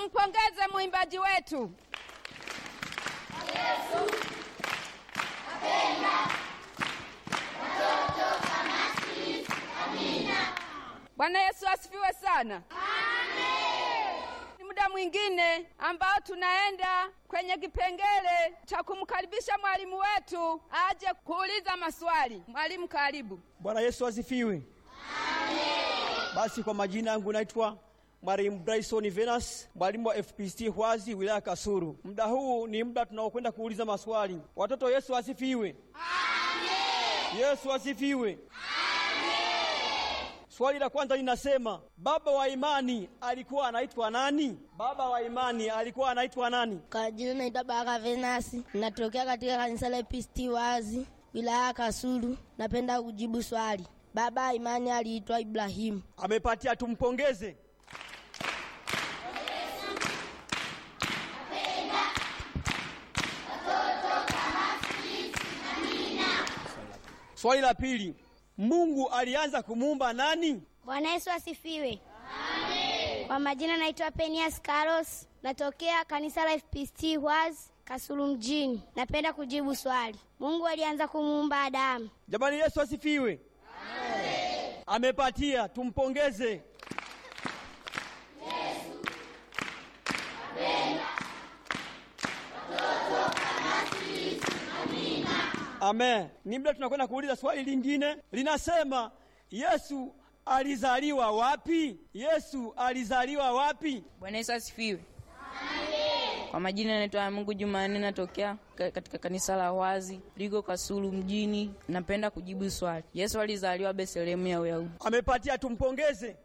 Tumpongeze mwimbaji wetu. Bwana Yesu asifiwe sana. Ni muda mwingine ambao tunaenda kwenye kipengele cha kumkaribisha mwalimu wetu aje kuuliza maswali. Mwalimu, karibu. Bwana Yesu asifiwe. Basi kwa majina yangu naitwa Mwalimu Bryson Venus, mwalimu wa FPCT Hwazi, wilaya Kasulu. Muda huu ni muda tunaokwenda kuuliza maswali. Watoto, Yesu asifiwe. Yesu asifiwe. Swali la kwanza linasema, baba wa imani alikuwa anaitwa nani? Baba wa imani alikuwa anaitwa nani? Kwa jina naitwa Baraka Venasi, natokea katika kanisa la PCT Wazi, wilaya ya Kasulu. Napenda kujibu swali. Baba wa imani aliitwa Ibrahimu. Amepatia, tumpongeze. Swali la pili, Mungu alianza kumuumba nani? Bwana Yesu asifiwe. Kwa majina naitwa Penias Carlos, natokea kanisa la FPCT Hwazi Kasulu mjini. Napenda kujibu swali. Mungu alianza kumuumba Adamu. Jamani, Yesu asifiwe. Amepatia, tumpongeze. Amen. Ni muda tunakwenda kuuliza swali lingine, linasema Yesu alizaliwa wapi? Yesu alizaliwa wapi? Bwana Yesu asifiwe. Kwa majina naitwa Mungu Jumanne, natokea ka- katika kanisa la Wazi liko Kasulu mjini. Napenda kujibu swali. Yesu alizaliwa Bethlehemu ya Uyahudi. Amepatia, tumpongeze.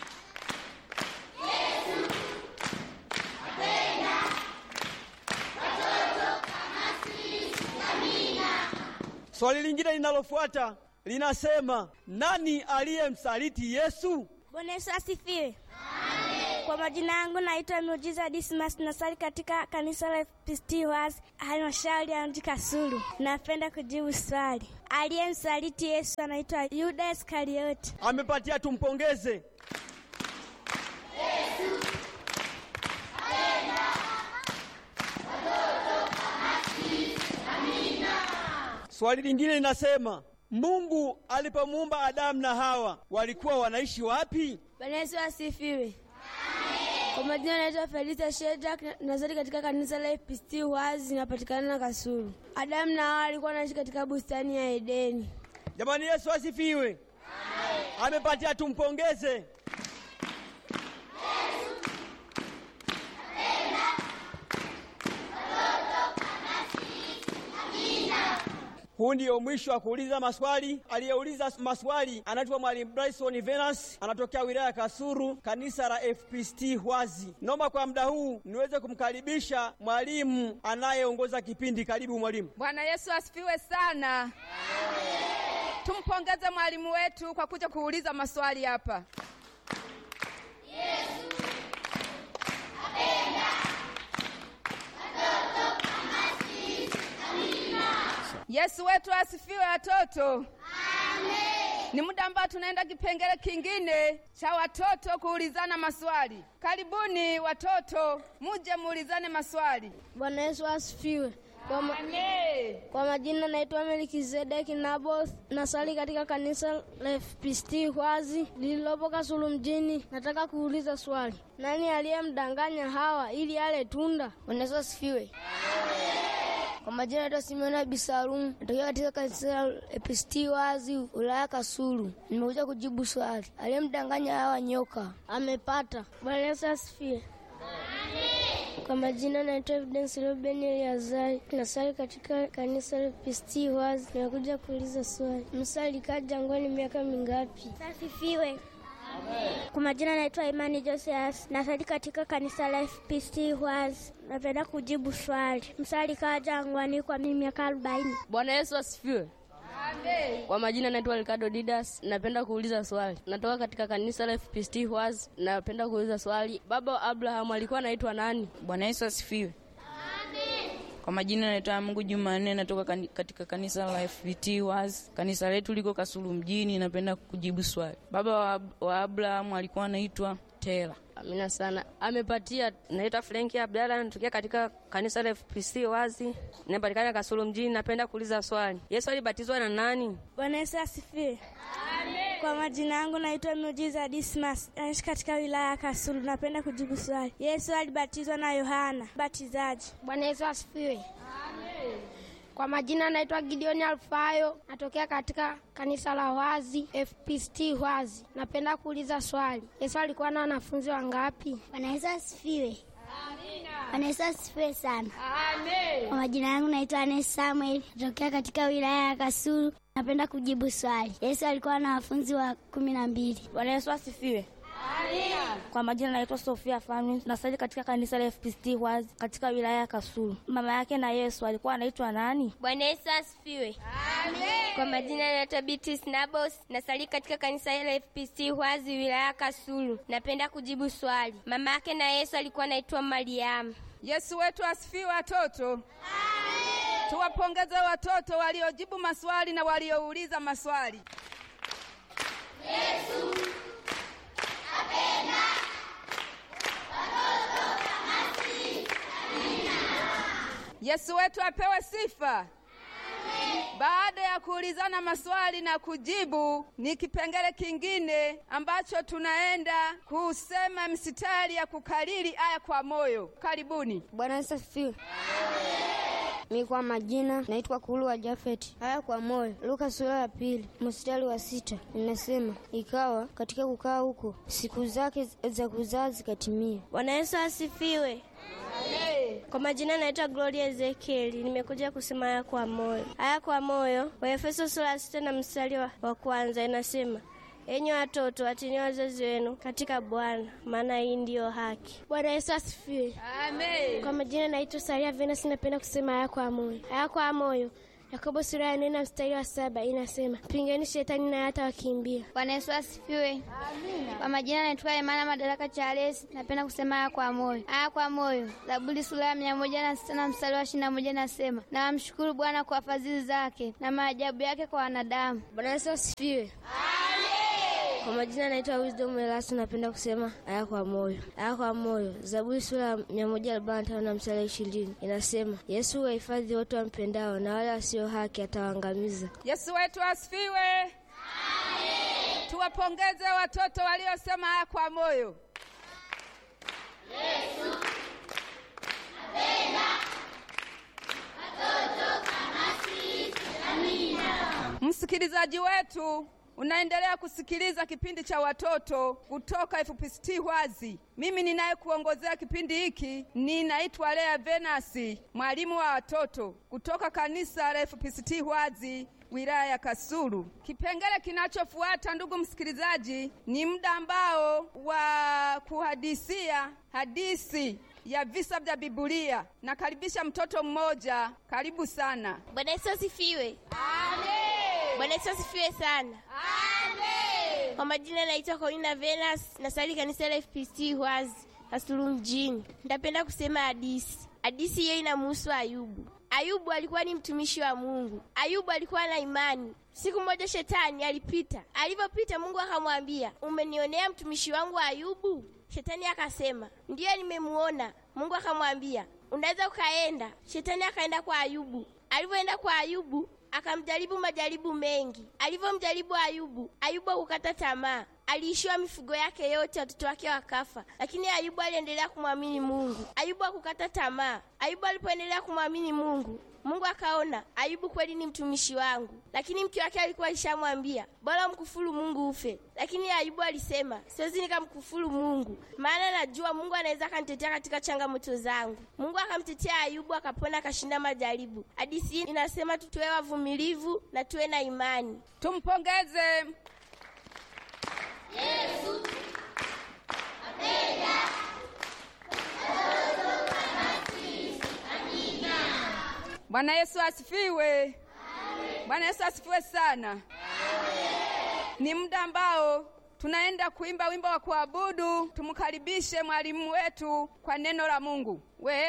Swali lingine linalofuata linasema nani aliyemsaliti Yesu? Bwana Yesu asifiwe. Kwa majina yangu naitwa Miujiza Dismas, nasali katika kanisa la FPCT Hwazi halmashauri ya mji Kasulu. Napenda kujibu swali. Aliyemsaliti Yesu anaitwa Yuda Iskarioti. Amepatia, tumpongeze. Swali lingine linasema Mungu alipomuumba Adamu na Hawa walikuwa wanaishi wapi? Bwana Yesu asifiwe. Kwa majina naitwa Felisa Shedrack, nazali katika kanisa la FPCT Hwazi, inapatikana na Kasulu. Adamu na Hawa alikuwa anaishi katika bustani ya Edeni. Jamani, Yesu asifiwe. Amepatia, tumpongeze. Huu ndio mwisho wa kuuliza maswali. Aliyeuliza maswali anaitwa Mwalimu Bryson Venus, anatokea wilaya ya Kasulu, kanisa la FPCT Hwazi. Naomba kwa muda huu niweze kumkaribisha mwalimu anayeongoza kipindi. Karibu mwalimu. Bwana Yesu asifiwe sana. Tumpongeze mwalimu wetu kwa kuja kuuliza maswali hapa. Yesu wetu asifiwe watoto. Ni muda ambao tunaenda kipengele kingine cha watoto kuulizana maswali. Karibuni watoto, muje muulizane maswali. Bwana Yesu asifiwe. Kwa, ma Amen. kwa majina naitwa Melkizedeki Naboth, nasali katika kanisa la FPCT Hwazi lililopo Kasulu mjini. Nataka kuuliza swali, nani aliyemdanganya Hawa ili ale tunda? Bwana Yesu asifiwe. Kwa majina naitwa Simeona Bisalum, natokea katika kanisa la FPCT Wazi, wilaya Kasulu. Nimekuja kujibu swali, aliyemdanganya Hawa nyoka. Amepata. Bwana Yesu asifiwe. Kwa majina naitwa Evidence Ruben Eliazari, nasali katika kanisa la PCT Wazi. Nimekuja kuuliza swali, Musa alikaa jangwani miaka mingapi? Asifiwe. Kwa majina naitwa Imani Josias, nasali katika kanisa la FPCT Hwazi. Napenda kujibu swali. Musa alikaa jangwani kwa miaka arobaini. Bwana Yesu asifiwe. Kwa majina naitwa Ricardo Didas, napenda kuuliza swali. Natoka katika kanisa la FPCT Hwazi, napenda kuuliza swali. Baba wa Abraham alikuwa anaitwa nani? Bwana Yesu asifiwe. Kwa majina naitwa Mungu Jumanne, natoka kani- katika kanisa la FPT Hwazi. Kanisa letu liko Kasulu mjini, napenda kujibu swali. Baba wa, wa Abraham alikuwa anaitwa Tera. Amina sana. Amepatia. Naitwa Frenki Abdalla, natokea katika kanisa la FPC wazi, napatikana Kasulu mjini. Napenda kuuliza swali, Yesu alibatizwa na nani? Bwana Yesu asifiwe. Kwa majina yangu naitwa Miujiza Dismas, naishi katika wilaya ya Kasulu. Napenda kujibu swali, Yesu alibatizwa na Yohana Mbatizaji. Bwana Yesu asifiwe. Kwa majina naitwa Gideoni Alfayo, natokea katika kanisa la Wazi FPCT Wazi. Napenda kuuliza swali, Yesu alikuwa na wanafunzi wangapi? Bwana Yesu asifiwe. Bwana Yesu asifiwe sana. Kwa majina yangu naitwa Anes Samuel, natokea katika wilaya ya Kasulu. Napenda kujibu swali, Yesu alikuwa na wanafunzi wa kumi na mbili. Bwana Yesu asifiwe. Kwa majina naitwa Sofia Fami, nasali katika kanisa la FPCT Wazi katika wilaya ya Kasulu. Mama yake na Yesu alikuwa anaitwa nani? Bwana Yesu asifiwe. Kwa majina naitwa Beatrice Nabos, nasali katika kanisa la FPC Hwazi wilaya ya Kasulu. Napenda kujibu swali. Mama yake na Yesu alikuwa anaitwa Mariamu. Yesu wetu asifiwe watoto. Tuwapongeze watoto waliojibu maswali na waliouliza maswali. Yesu wetu apewe sifa. Baada ya kuulizana maswali na kujibu, ni kipengele kingine ambacho tunaenda kusema msitari ya kukariri aya kwa moyo. Karibuni. Bwana Yesu asifiwe. Mi kwa majina naitwa Kulu wa Jafeti. Haya kwa moyo, Luka sura ya pili mstari wa sita inasema, ikawa katika kukaa huko siku zake za kuzaa zikatimia. Bwana Yesu asifiwe. Kwa majina naitwa Gloria Ezekieli, nimekuja kusema haya kwa moyo. Haya kwa moyo, Waefeso sura ya sita na mstari wa, wa kwanza inasema enyi watoto watini wazazi wenu katika Bwana, maana hii ndiyo haki. Bwana Yesu asifiwe. Amen. Kwa majina naitwa Saria Venus, napenda kusema haya kwa moyo. Haya kwa moyo, Yakobo sura ya nne na mstari wa saba inasema pingeni shetani naye hatawakimbia. Bwana Yesu asifiwe. Kwa majina naitwa Emana Madaraka Charles, napenda kusema haya kwa moyo. Haya kwa moyo, Zaburi sura ya mia moja na sita na mstari wa ishirini na moja nasema, na wamshukuru Bwana kwa fadhili zake na maajabu yake kwa wanadamu. Bwana Yesu asifiwe. Kwa majina naitwa Wisdom Elasu, napenda kusema haya kwa moyo. Haya kwa moyo, Zaburi sura ya mia moja arobaini na tano na mstari ishirini inasema, Yesu wahifadhi wote wampendao, na wale wasio haki atawaangamiza. Yesu wetu asifiwe. Tuwapongeze watoto waliosema haya kwa moyo. Msikilizaji wetu unaendelea kusikiliza kipindi cha watoto kutoka FPCT Hwazi. Mimi ninayekuongozea kipindi hiki ninaitwa Lea Venasi, mwalimu wa watoto kutoka kanisa la FPCT Hwazi wilaya ya Kasulu. Kipengele kinachofuata, ndugu msikilizaji, ni muda ambao wa kuhadisia hadithi ya visa vya Biblia. Nakaribisha mtoto mmoja, karibu sana. Bwana Yesu asifiwe. Amen. Bwana Yesu asifiwe sana. Amen. Kwa majina naitwa Corina Venus, nasali kanisa la FPC Hwazi Kasulu mjini. Nitapenda kusema hadisi. Hadisi hiyo inamhusu Ayubu. Ayubu alikuwa ni mtumishi wa Mungu. Ayubu alikuwa na imani. Siku moja shetani alipita. Alivyopita, Mungu akamwambia, umenionea mtumishi wangu Ayubu? Shetani akasema, ndiyo, nimemuona. Mungu akamwambia, unaweza ukaenda. Shetani akaenda kwa Ayubu. Alivyoenda kwa Ayubu, akamjaribu majaribu mengi. Alivyomjaribu Ayubu, Ayubu hakukata tamaa. Aliishiwa mifugo yake yote, watoto wake wakafa, lakini Ayubu aliendelea kumwamini Mungu. Ayubu hakukata tamaa. Ayubu alipoendelea kumwamini Mungu, Mungu akaona Ayubu kweli ni mtumishi wangu, lakini mke wake alikuwa alishamwambia bora mkufuru Mungu ufe. Lakini Ayubu alisema siwezi nikamkufuru Mungu, maana najua Mungu anaweza akanitetea katika changamoto zangu. Mungu akamtetea Ayubu, akapona, akashinda majaribu. Hadithi hii inasema tuwe wavumilivu na tuwe na imani. Tumpongeze. Bwana Yesu asifiwe. Bwana Yesu asifiwe sana. Ni muda ambao tunaenda kuimba wimbo wa kuabudu, tumkaribishe mwalimu wetu kwa neno la Mungu. We